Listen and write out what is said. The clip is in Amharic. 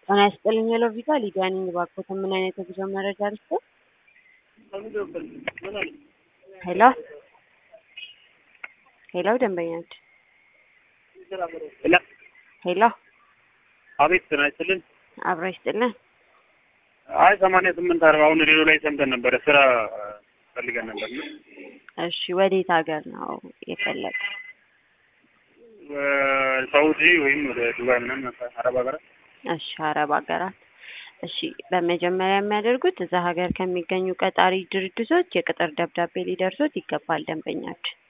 ጤና ይስጥልኝ የሎቪዛ ሊዲያ ነኝ። እባክዎት ምን አይነት የጉዞ መረጃ ልስጥዎ? ሄሎ ሄሎ ደንበኛችን ሄሎ ሄሎ አቤት ጤና ይስጥልን። አብሮ ይስጥልን። አይ ሰማንያ ስምንት አርባ አሁን ሬዲዮ ላይ ሰምተን ነበረ ስራ ፈልገን ነበር ነው እሺ ወዴት ሀገር ነው የፈለገ? ሳውዲ ወይም ወደ ዱባይ ምናምን አረብ ሀገራት እሺ አረብ ሀገራት። እሺ በመጀመሪያ የሚያደርጉት እዛ ሀገር ከሚገኙ ቀጣሪ ድርጅቶች የቅጥር ደብዳቤ ሊደርሶት ይገባል ደንበኛችን።